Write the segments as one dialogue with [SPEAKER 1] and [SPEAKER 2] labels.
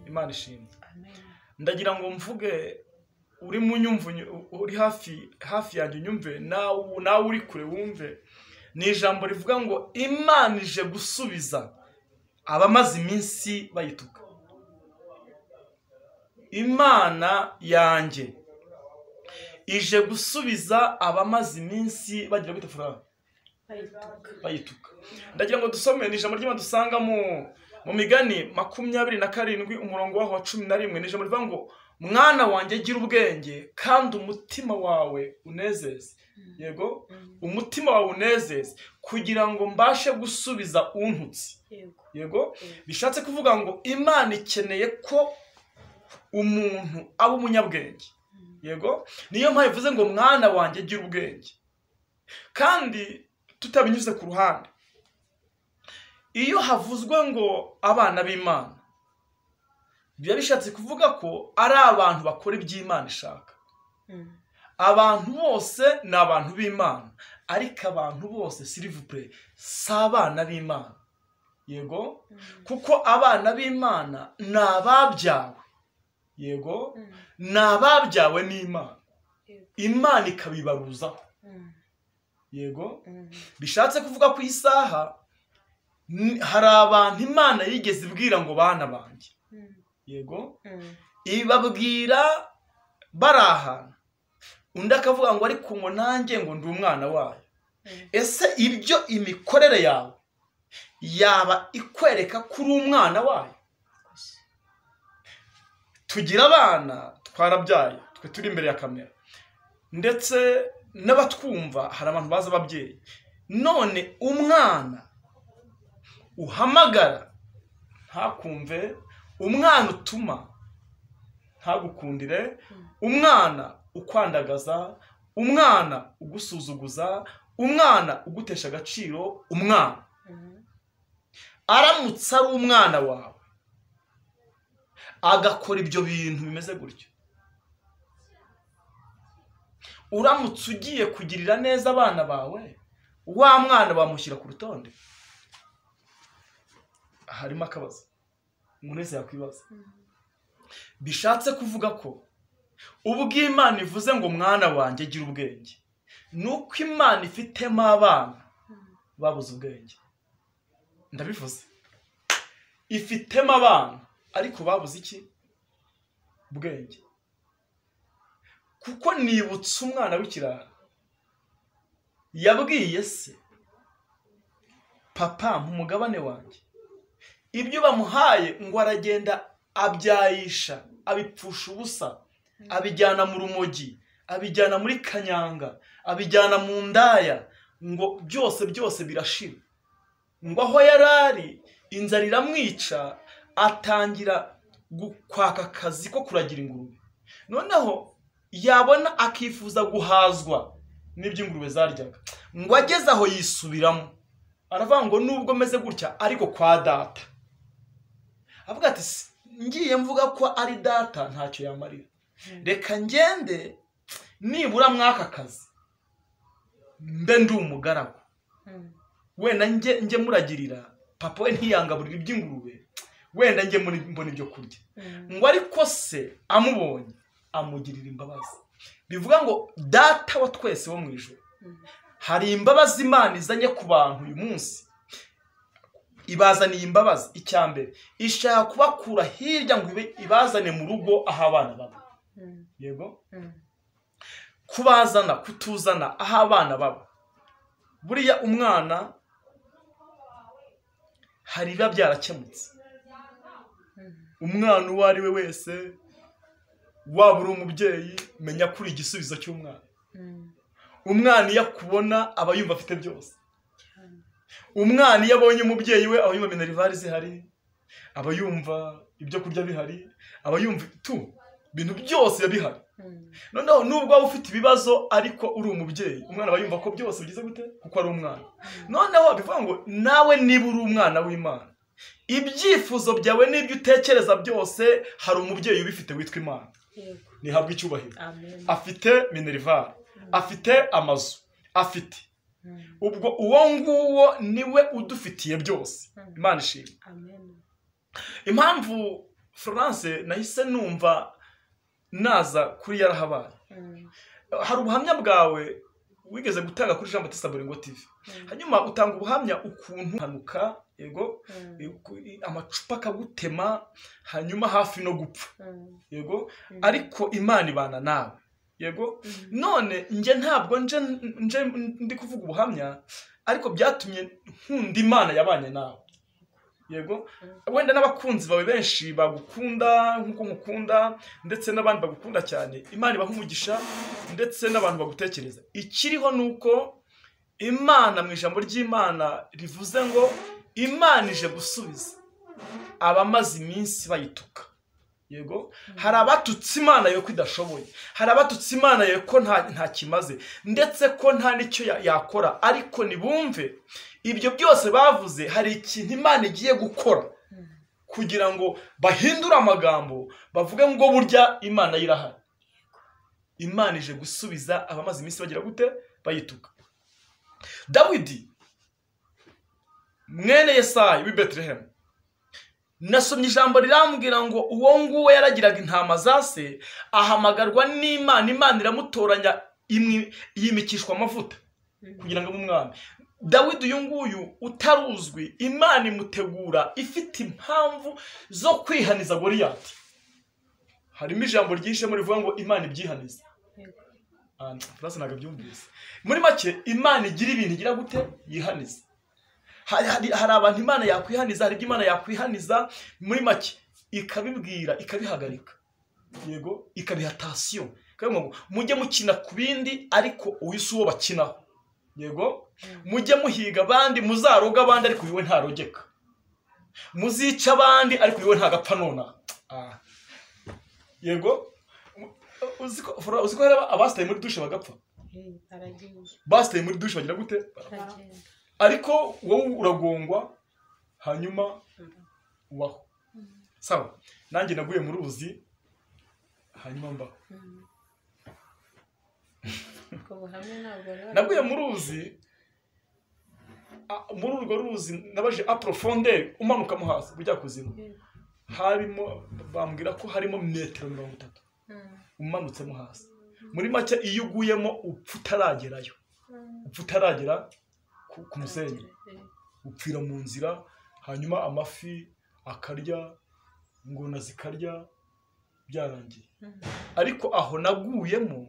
[SPEAKER 1] imana ishimwe ndagira ngo mvuge uri mu nyumvu uri hafi hafi yanjye unyumve nawe uri kure wumve ni ijambo rivuga ngo imana ije gusubiza abamaze iminsi bayituka imana yanjye ije gusubiza abamaze iminsi bagira kwita furanga bayituka ndagira ngo dusome ni ijambo ry'imana dusanga mu migani makumyabiri na karindwi umurongo waho wa cumi na rimwe ni ijambo rivuga ngo mwana wanjye gira ubwenge kandi umutima wawe unezeze yego umutima wawe unezeze kugira ngo mbashe gusubiza untutse yego bishatse kuvuga ngo imana ikeneye ko umuntu aba umunyabwenge yego niyo mpamvu ivuze ngo mwana wanjye gira ubwenge kandi tutabinyuze ku ruhande iyo havuzwe ngo abana b'imana biba bishatse kuvuga ko ari abantu bakora iby'imana ishaka abantu bose ni abantu b'imana ariko abantu bose sirivupure si abana b'imana yego kuko abana b'imana ni ababyawe yego ni ababyawe n'imana imana ikabibaruzaho yego bishatse kuvuga ku isaha hari abantu imana yigeze ibwira ngo bana banjye yego ibabwira bari ahantu undi akavuga ngo ariko ngo nanjye ngo ndi umwana wayo ese ibyo imikorere yawe yaba ikwereka ko uri umwana wayo tugira abana twarabyaye twe turi imbere ya kamera ndetse n'abatwumva hari abantu bazi ababyeyi none umwana uhamagara ntakumve umwana utuma ntagukundire umwana ukwandagaza umwana ugusuzuguza umwana ugutesha agaciro umwana aramutse ari umwana wawe agakora ibyo bintu bimeze gutyo uramutse ugiye kugirira neza abana bawe wa mwana bamushyira ku rutonde harimo akabazo umuntu wese yakwibaza bishatse kuvuga ko ubwo imana ivuze ngo mwana wanjye gira ubwenge ni uko imana ifitemo abana babuze ubwenge ndabivuze ifitemo abana ariko babuze iki ubwenge kuko nibutse umwana w'ikirara yabwiye se papa nk'umugabane wanjye ibyo bamuhaye ngo aragenda abyayisha abipfusha ubusa abijyana mu rumogi abijyana muri kanyanga abijyana mu ndaya ngo byose byose birashira ngo aho yari ari inzara iramwica atangira kwaka akazi ko kuragira ingurube noneho yabona akifuza guhazwa n'ibyo ingurube zaryaga ngo ageze aho yisubiramo aravuga ngo nubwo ameze gutya ariko kwa data avuga ati ngiye mvuga ko ari data ntacyo yamarira reka ngende nibura mwaka kazi mbe ndi umugaragu wenda njye muragirira papa we ntiyangaburire iby'ingurube wenda njye mbona ibyo kurya ngo ariko se amubonye amugirira imbabazi bivuga ngo data wa twese wo mu ijoro hari imbabazi imana izanye ku bantu uyu munsi ibazaniye imbabazi icya mbere ishaka kubakura hirya ngo ibe ibazane mu rugo aho abana baba yego kubazana kutuzana aho abana baba buriya umwana hari ibiba byarakemutse umwana uwo ari we wese waba uri umubyeyi menya kuri igisubizo cy'umwana umwana iyo akubona aba yumva afite byose umwana iyo abonye umubyeyi we aba yumva minerivare zihari aba yumva ibyo kurya bihari aba yumva tu ibintu byose biba bihari noneho nubwo waba ufite ibibazo ariko uri umubyeyi umwana aba yumva ko byose bigize gute kuko ari umwana noneho bivuga ngo nawe niba uri umwana w'imana ibyifuzo byawe n'ibyo utekereza byose hari umubyeyi ubifite witwa imana ntihabwe icyubahiro afite minerivare afite amazu afite ubwo uwo nguwo niwe udufitiye byose imana ishimwe impamvu florence nahise numva naza kuri yarahabaye hari ubuhamya bwawe wigeze gutanga kuri jean batista boringo tv hanyuma utanga ubuhamya ukuntu hanuka yego eh, amacupa akagutema hanyuma hafi no gupfa yego ariko imana ibana nawe yego none nje ntabwo nje nje ndi kuvuga ubuhamya ariko byatumye nkunda imana yabanye nawe yego wenda n'abakunzi bawe benshi bagukunda nk'uko mukunda ndetse n'abandi bagukunda cyane imana ibaha umugisha ndetse n'abantu bagutekereza ikiriho ni uko imana mu ijambo ry'imana rivuze ngo imana ije gusubiza abamaze iminsi bayituka yego hari abatutse imana yo ko idashoboye hari abatutse imana yo ko nta nta kimaze ndetse ko nta n'icyo ya- yakora ariko nibumve ibyo byose bavuze hari ikintu imana igiye gukora kugira ngo bahindure amagambo bavuge ngo burya imana yo irahari imana ije gusubiza abamaze iminsi bagira gute bayituka dawidi mwene yesayi w'i betelehemu nasomye ijambo rirambwira ngo uwo nguwo yaragiraga intama za se ahamagarwa n'imana imana iramutoranya imwi- yimikishwa amavuta kugira ngo abe umwami dawidi uyu nguyu utaruzwi imana imutegura ifite impamvu zo kwihaniza goriyati harimo ijambo ryinshemo rivuga ngo imana ibyihaniza Ah, Florence ntabwo abyumvise muri make imana igira ibintu igira gute yihaniza hari, hari, hari abantu imana yakwihaniza hari ibyo imana yakwihaniza muri make ikabibwira ikabihagarika yego ikabiha tansiyo ikabivuga ngo mujye mukina ku bindi ariko uyu si uwo bakinaho yego mujye muhiga abandi muzaroga abandi ariko iwe ntarogeka muzica abandi ariko iwe ntagapfa nonaha Ah. yego Mu- uzi ko Flora, uzi ko hari aba- abasitaye muri dushe bagapfa basitaye muri dushe bagira gute ariko wowe uragongwa hanyuma ubaho sawa nanjye naguye mu ruzi hanyuma mbaho naguye mu ruzi a- muri urwo ruzi nabaje aprofonderi umanuka mo hasi bujya kuzimu harimo bambwira ko harimo metero mirongo itatu umanutsemo hasi muri make iyo uguyemo upfa utaragerayo upfa utaragera ku- ku musenyi upfira mu nzira hanyuma amafi akarya ingona zikarya byarangiye ariko aho naguyemo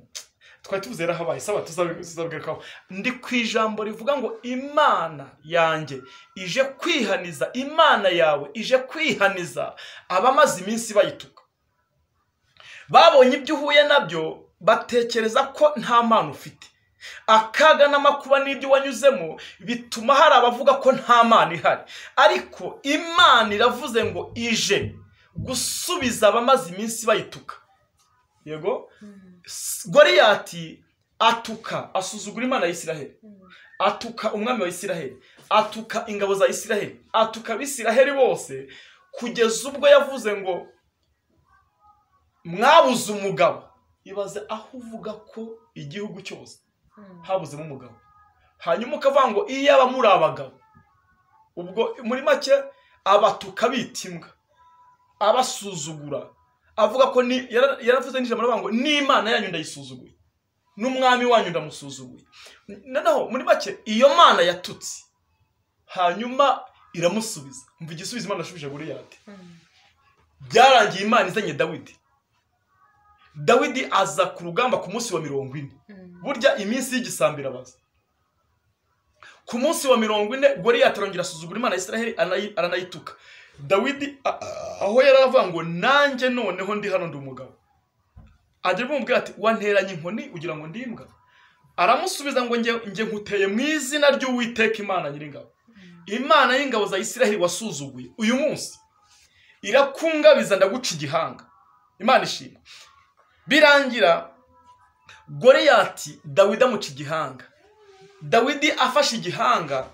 [SPEAKER 1] twari tuvuze habaye saba tuzabwirukaho ndi ku ijambo rivuga ngo imana yanjye ije kwihaniza imana yawe ije kwihaniza abamaze iminsi bayituka babonye ibyo uhuye nabyo batekereza ko nta mpano ufite akaga n'amakuba n'ibyo wanyuzemo bituma hari abavuga ko nta mana ihari ariko imana iravuze ngo ije gusubiza abamaze iminsi bayituka yego S- goriyati atuka asuzugura imana ya isiraheli atuka umwami wa isiraheli atuka ingabo za isiraheli atuka abisiraheli bose kugeza ubwo yavuze ngo mwabuze umugabo ibaze aho uvuga ko igihugu cyose habuzemo umugabo hanyuma ukavuga ngo iyaba muri abagabo ubwo muri make abatuka bita imbwa abasuzugura avuga ko ni- yara- yaravuze n'ijambo aravuga ngo n'imana yanyu ndayisuzuguye n'umwami wanyu ndamusuzuguye noneho muri make iyo mana yatutse hanyuma iramusubiza mva igisubizo imana yashubije goriyati byarangiye imana izanye dawidi dawidi aza ku rugamba ku munsi wa mirongo ine burya iminsi y'igisambi irabaza ku munsi wa mirongo ine goriyati arongera asuzugura imana ya isiraheli aranayi- aranayituka dawidi a- a- aho yari aravuga ngo nanjye noneho ndi hano ndi umugabo ajya bumubwira ati wanteranye inkoni ugira ngo ndi imbwa aramusubiza ngo njye njye nkuteye mu izina ry'uwiteka imana nyiringabo imana y'ingabo za isiraheli wasuzuguye uyu munsi irakungabiza ndaguca igihanga imana ishimwe birangira goreyati dawidi amuca igihanga dawidi afashe igihanga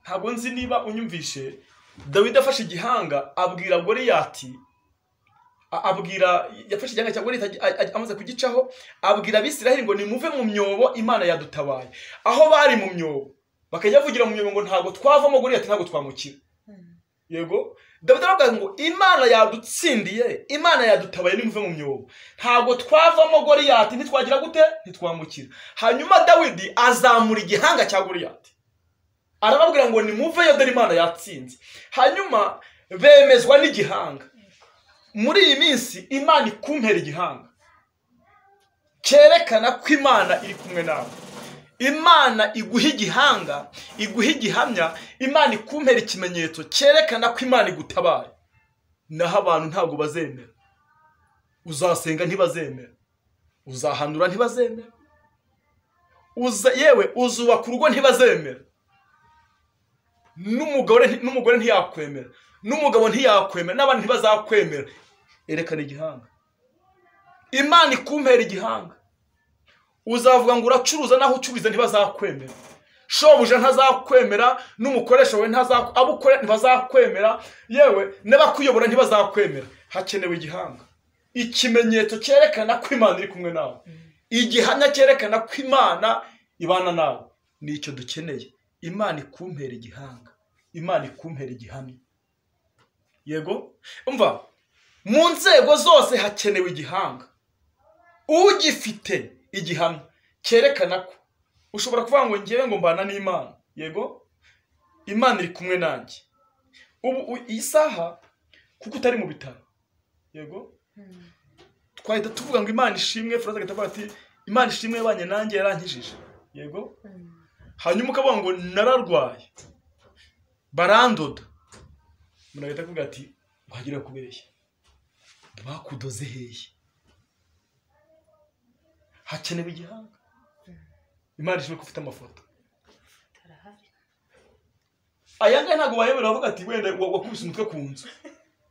[SPEAKER 1] ntabwo nzi niba unyumvishe dawidi afashe igihanga abwira goreyati a- abwira yafashe igihanga cya goreyati a- a- amaze kugicaho abwira abisiraheli ngo nimuve mu myobo imana yadutabaye aho bari mu myobo bakajya bavugira mu myobo ngo ntabwo twavamo goreyati ntabwo twamukira yego dawidi aravuga ngo imana yadutsindiye imana yadutabaye nimuve mu myobo ntabwo twavamo goriyati ntitwagira gute ntitwambukira hanyuma dawidi azamura igihanga cya goriyati arababwira ngo nimuveyo dore imana yatsinze hanyuma bemezwa n'igihanga muri iyi minsi imana ikumpera igihanga cyerekana ko imana iri kumwe nawe imana iguha igihanga iguha igihamya imana ikumpera ikimenyetso cyerekana ko imana igutabaye naho abantu ntabwo bazemera uzasenga ntibazemera uzahanura ntibazemera uza yewe uzubaka urugo ntibazemera n'umugore n'umugore ntiyakwemera n'umugabo ntiyakwemera n'abandi ntibazakwemera erekana igihanga imana ikumpera igihanga uzavuga ngo uracuruza naho ucururiza ntibazakwemera shobuja ntazakwemera n'umukoresha we ntazakwemera abo ukora ntibazakwemera yewe n'abakuyobora ntibazakwemera hakenewe igihanga ikimenyetso cyerekana ko imana iri kumwe nawe igihamya cyerekana ko imana ibana nawe ni icyo dukeneye imana ikumpera igihanga imana ikumpera igihamya yego umva mu nzego zose hakenewe igihanga ugifite igihamya cyerekana ko ushobora kuvuga ngo ngewe ngo mbana n'imana yego imana iri kumwe nanjye ubu iyi saha kuko utari mu bitaro yego twahita tuvuga ngo imana ishimwe furaza agahita ati imana ishimwe yabanye nanjye yarankijije yego hanyuma ukavuga ngo nararwaye barandoda umuntu ahita avuga ati wagira kubeshya bakudoze hehe hakenewe igihanga imana ishobora ufite amafoto aya ngaya ntabwo wayobora avuga ati wenda wakubise umutwe ku nzu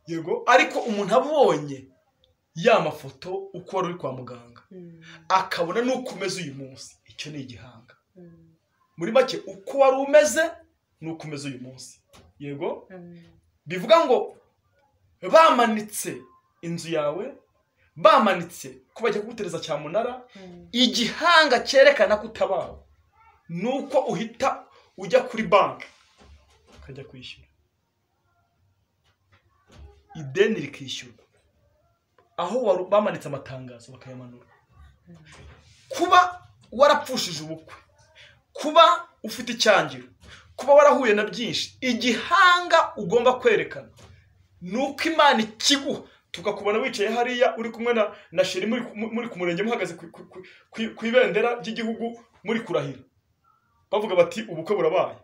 [SPEAKER 1] yego ariko umuntu abonye ya mafoto uko wari uri kwa muganga akabona n'uko umeze uyu munsi icyo ni igihanga muri make uko wari umeze n'uko umeze uyu munsi yego bivuga ngo bamanitse inzu yawe bamanitse ko bajya kugutereza cyamunara igihanga cyerekana ko utabawe ni uko uhita ujya kuri banki ukajya kwishyura ideni rikishyurwa aho bamanitse amatangazo bakayamanura kuba warapfushije ubukwe kuba ufite icyangiro kuba warahuye na byinshi igihanga ugomba kwerekana ni uko imana ikiguha tukakubona wicaye hariya uri kumwe na sheri muri ku murenge muhagaze ku ibendera ry'igihugu muri kurahira bavuga bati ubukwe burabaye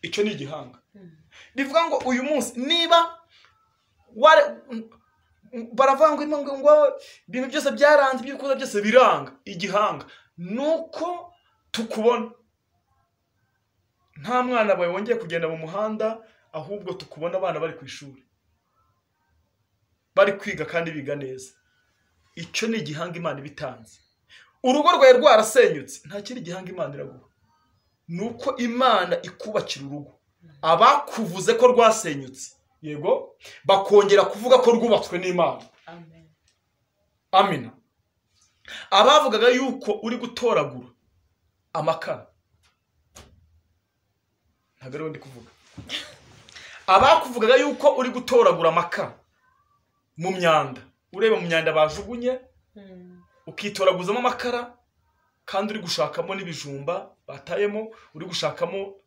[SPEAKER 1] icyo ni igihanga bivuga ngo uyu munsi niba baravangwa ngo ibintu byose byaranze ibyo byose biranga igihanga ni uko tukubona nta mwana wawe wongeye kugenda mu muhanda ahubwo tukubona abana bari ku ishuri bari kwiga kandi biga neza icyo ni igihanga imana iba itanze urugo rwawe rwarasenyutse nta kindi gihanga imana iraguha ni uko imana ikubakira urugo abakuvuze ko rwasenyutse yego bakongera kuvuga ko rwubatswe n'imana amina abavugaga yuko uri gutoragura amakara ntabwo ariwe ndi kuvuga abakuvugaga yuko uri gutoragura amakara mu myanda ureba mu myanda bajugunye ukitoraguzamo amakara kandi uri gushakamo n'ibijumba batayemo uri gushakamo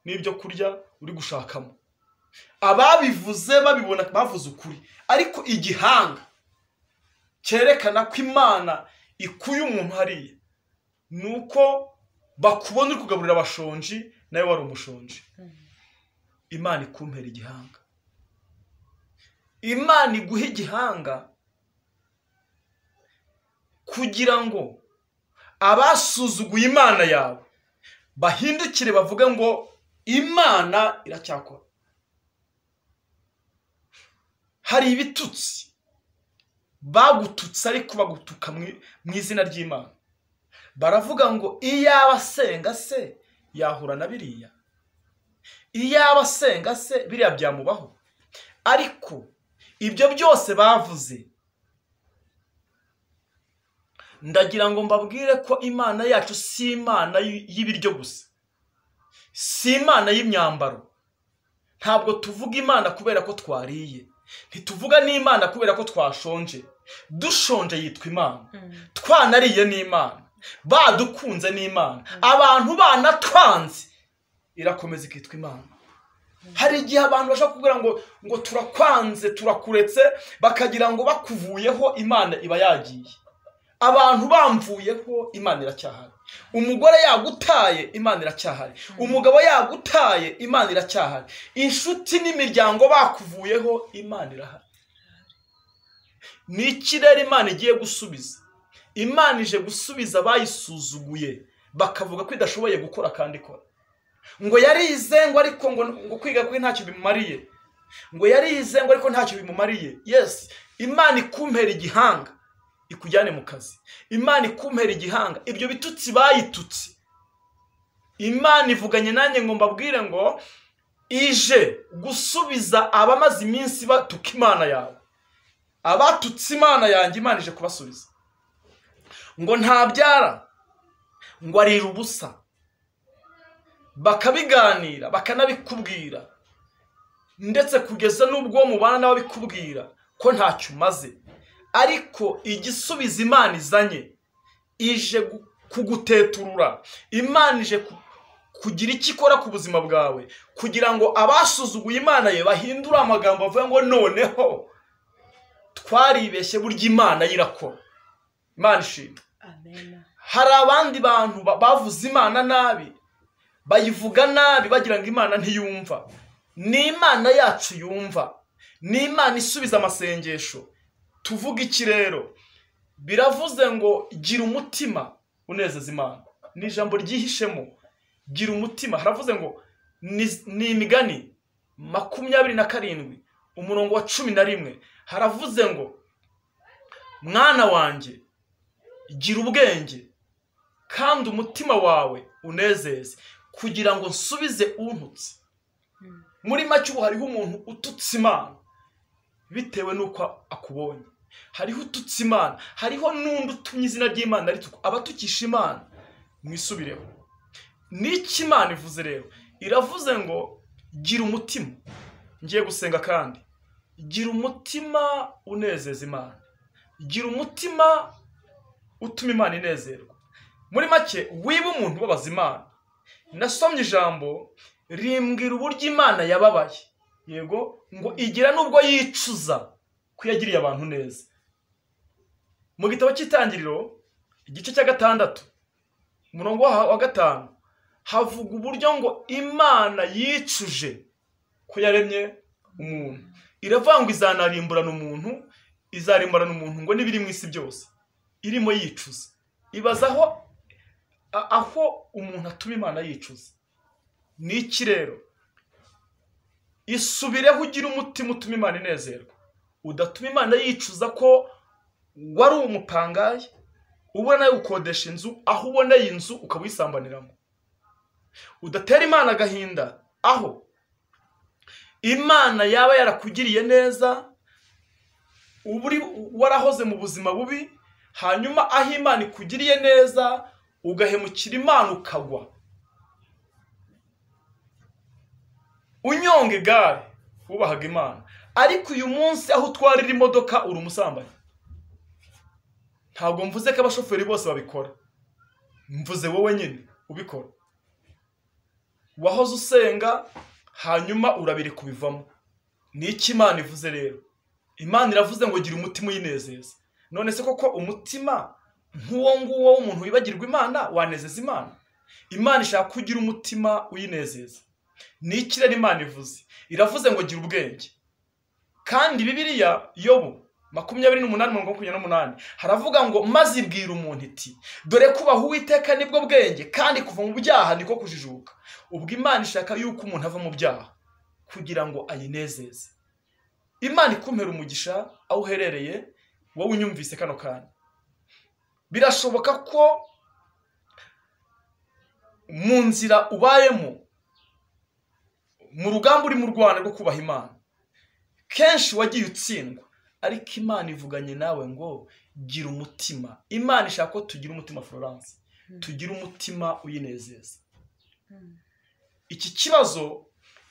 [SPEAKER 1] n'ibyo kurya uri gushakamo ababivuze babibona bavuze ukuri ariko igihanga cyerekana ko imana ikuye umuntu hariya ni uko bakubona uri kugaburira abashonji nawe wari umushonji imana ikumpera igihanga imana iguha igihanga kugira ngo abasuzuguye imana yawe bahindukire bavuge ngo imana iracyakora hari ibitutsi bagututse ariko bagutuka mu izina ry'imana baravuga ngo iyaba asenga se yahura na biriya iyaba asenga se biriya byamubaho ariko ibyo byose bavuze ndagira ngo mbabwire ko imana yacu si imana y'ibiryo gusa si imana y'imyambaro ntabwo tuvuga imana kubera ko twariye ntituvuga n'imana kubera ko twashonje dushonje yitwa imana twanariye n'imana badukunze n'imana abantu banatwanze irakomeza ikitwa imana hari igihe abantu bashobora kubwira ngo ngo turakwanze turakuretse bakagira ngo bakuvuyeho imana iba yagiye abantu bamvuyeho imana iracyahari umugore yagutaye imana iracyahari umugabo yagutaye imana iracyahari inshuti n'imiryango bakuvuyeho imana irahari ni ikirere imana igiye gusubiza imana ije gusubiza abayisuzuguye bakavuga ko idashoboye gukora kandi ikora ngo yarize ngo ariko ngo kwiga kwe ntacyo bimumariye ngo yarize ngo ariko ntacyo bimumariye yesi imana ikumpera igihanga ikujyane mu kazi imana ikumpera igihanga ibyo bitutsi bayitutse imana ivuganye nanjye ngo mbabwire ngo ije gusubiza abamaze iminsi batuka imana yawe abatutse imana yanjye imana ije kubasubiza ngo ntabyara ngo arira ubusa bakabiganira bakanabikubwira ndetse kugeza n'ubwo mubana nabo bikubwira ko ntacyo umaze ariko igisubiza imana izanye ije kuguteturura imana ije kugira icyo ikora ku buzima bwawe kugira ngo abasuzuguye imana ye bahindure amagambo bavuga ngo noneho twaribeshye burya imana yirakora imana ishimwe hari abandi bantu bavuze imana nabi bayivuga nabi bagira ngo imana ntiyumva ni imana yacu yumva ni imana isubiza amasengesho tuvuga iki rero biravuze ngo gira umutima unezeza imana ni ijambo ryihishemo gira umutima haravuze ngo ni imigani makumyabiri na karindwi umurongo wa cumi na rimwe haravuze ngo mwana wanjye gira ubwenge kandi umutima wawe unezeze kugira ngo nsubize untutse muri make ubu hariho umuntu ututse imana bitewe n'uko akubonye hariho ututse imana hariho n'undi utumye izina ry'imana rituko abatukisha imana mwisubireho n'iki imana ivuze rero iravuze ngo gira umutima ngiye gusenga kandi gira umutima unezeza imana gira umutima utuma imana inezerwa muri make wiba umuntu ubabaza imana nasomye ijambo rimbwira uburyo imana yababaye yego ngo igira n'ubwo yicuza ko yagiriye abantu neza mu gitabo cy'itangiriro igice cya gatandatu umurongo wa gatanu havuga uburyo ngo imana yicuje ko yaremye umuntu iravuga ngo izanarimburana umuntu izarimburana umuntu ngo n'ibiri mu isi byose irimo yicuza ibaza aho aho umuntu atuma imana yicuza ni iki rero isubireho ugire umutima utuma imana inezerwa udatuma imana yicuza ko wari umupangaye ubona gukodesha inzu aho uboneye inzu ukaba uyisambaniramo udatera imana agahinda aho imana yaba yarakugiriye neza uri warahoze mu buzima bubi hanyuma aho imana ikugiriye neza ugahemukira imana ukagwa unyonga igare wubahaga imana ariko uyu munsi aho utwarira imodoka uri umusambanyi ntabwo mvuze ko abashoferi bose babikora mvuze wowe nyine ubikora wahoze usenga hanyuma urabiri kubivamo ni iki imana ivuze rero imana iravuze ngo gira umutima uyinezeza none se koko umutima nk'uwo nguwo w'umuntu wibagirwa imana wanezeza imana imana ishaka ko ugira umutima uyinezeza ni iki rero imana ivuze iravuze ngo gira ubwenge kandi bibiriya yobu makumyabiri n'umunani mirongo makumyabiri n'umunani haravuga ngo maze ibwira umuntu iti dore kubaha uwiteka nibwo bwenge kandi kuva mu byaha niko kujijuka ubwo imana ishaka yuko umuntu ava mu byaha kugira ngo ayinezeze imana ikumpera umugisha aho uherereye wowe unyumvise kano kanya birashoboka ko mu nzira ubayemo mu rugamba uri mu rwanda rwo kubaha imana kenshi wagiye utsindwa ariko imana ivuganye nawe ngo gira umutima imana ishaka ko tugira umutima florence tugira umutima uyinezeza iki kibazo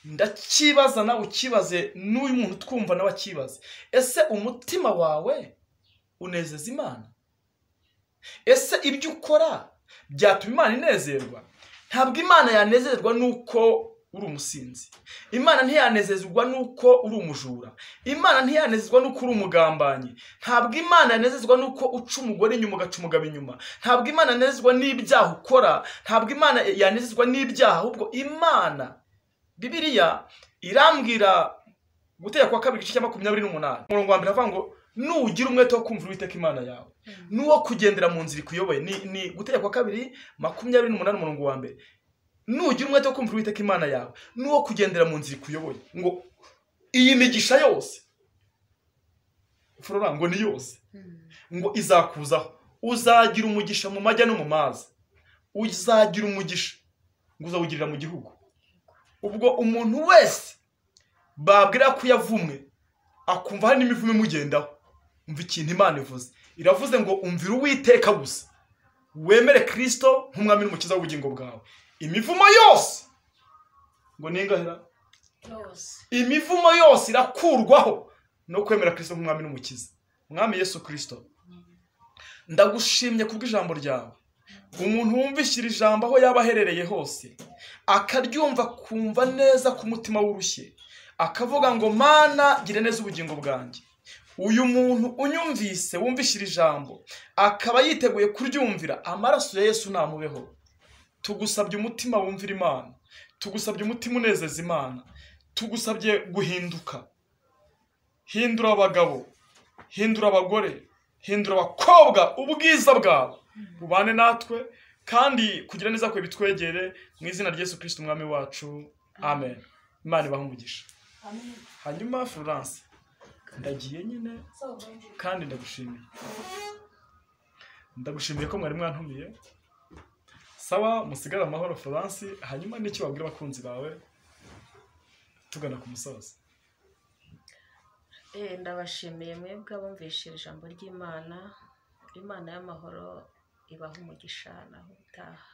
[SPEAKER 1] ndakibaza nawe ukibaze n'uyu muntu twumva nawe akibaze ese umutima wawe unezeza imana ese ibyo ukora byatuma imana inezerwa ntabwo imana yanezerwa n'uko uri umusinzi imana ntiyanezezwa n'uko uri umujura imana ntiyanezezwa n'uko uri umugambanyi ntabwo imana yanezezwa n'uko uca umugore inyuma ugaca umugabo inyuma ntabwo imana yanezezwa n'ibyaha ukora ntabwo imana yanezezwa n'ibyaha ahubwo imana bibiriya irambwira gutera kwa kabiri igice cya makumyabiri n'umunani umurongo wa mbere avuga ngo nugira umwete wo kumvira uwiteka imana yawe n'uwo kugendera mu nzira ikuyoboye ni ni gutera kwa kabiri makumyabiri n'umunani umurongo wa mbere nugira umwete wo kumvira uwiteka imana yawe n'uwo kugendera mu nzira ikuyoboye ngo iyi migisha yose furora ngo ni yose ngo izakuzaho uzagira umugisha mu majya no mu mazi uzagira umugisha ngo uzawugirira mu gihugu ubwo umuntu wese babwira ko yavumwe akumva hari n'imivumo imugendaho umva ikintu imana ivuze iravuze ngo umvira uwiteka gusa wemere kirisito nk'umwami n'umukiza w'ubugingo bwawe imivumo yose ngo ni ingahera imivumo yose irakurwaho no kwemera kirisito nk'umwami n'umukiza umwami yesu kirisito ndagushimye kubw'ijambo ryawe umuntu wumvishira ijambo aho yaba aherereye hose akaryumva akumva neza ku mutima w'urushye akavuga ngo mana gire neza ubugingo bwanjye uyu muntu unyumvise wumvishira ijambo akaba yiteguye kuryumvira amaraso ya yesu ntamubeho tugusabye umutima wumvira imana tugusabye umutima unezeza imana tugusabye guhinduka hindura abagabo hindura abagore hindura abakobwa ubwiza bwabo bubane natwe kandi kugira neza ko bitwegere mu izina rya Yesu kirisiti umwami wacu amen imana ibaha umugisha hanyuma florence ndagiye nyine kandi ndagushimiye ndagushimiye ko mwari mwantumiye sawa musigare amahoro florence hanyuma n'icyo wabwira abakunzi bawe tugana ku musozi
[SPEAKER 2] ndabashimiye mwebwe abumvishije ijambo ry'imana imana y'amahoro ibaha umugisha naho utaha